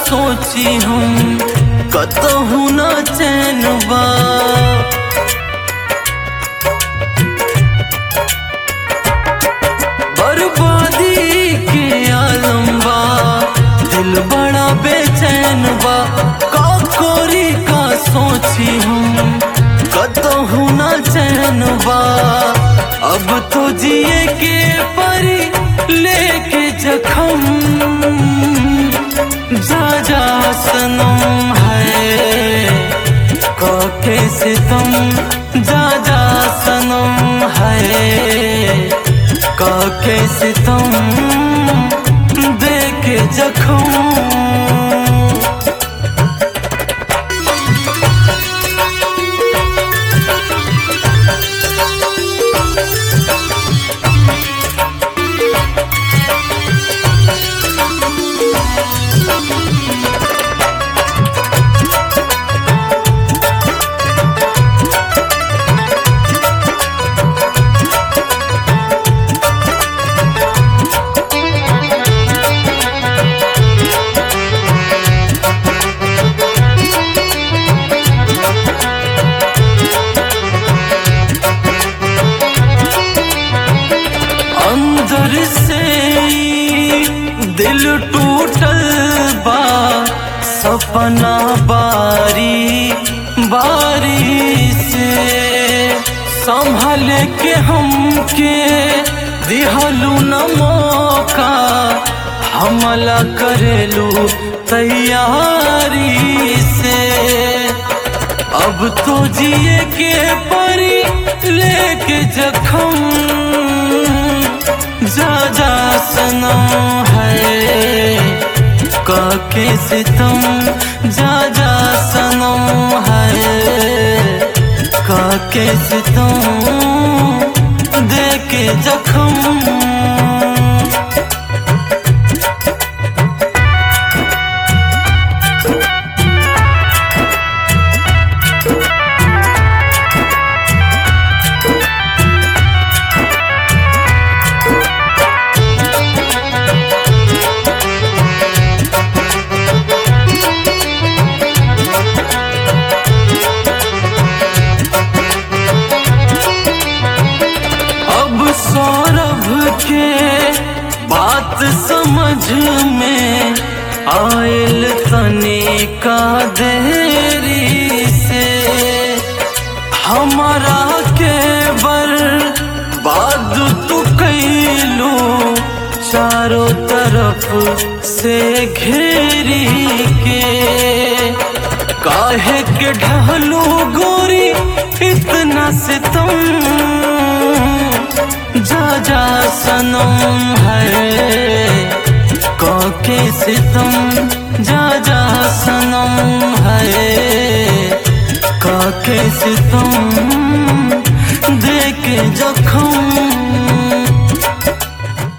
सोची हम कतहु न चैन बा बर्बादी के आलम बा दिल बड़ा बेचैन बा का कोरी का सोची हम कतहु न चैन बा अब तो जिए के परी लेके जखम जा जा सनम है काके सितम जा जा सनम है काके सितम देके जखम अंदर से दिल टूटल बा सपना बारी बारी से संभल के हमके दिहलू न मौका हमला करेलू तैयारी से अब तो जिए के परी लेके जखम जा जा सनम है काके सितम जा जा सनम है काके सितम देके जखम अब सौरभ के बात समझ में आयल तने का देरी से हमारा के बर्बाद तू कैलू चारों तरफ से घेरी के काहे के ढहलू गोरी इतना से तुम जा जा सनम है काके से तुम जा जा सनम है काके से तुम देके जखम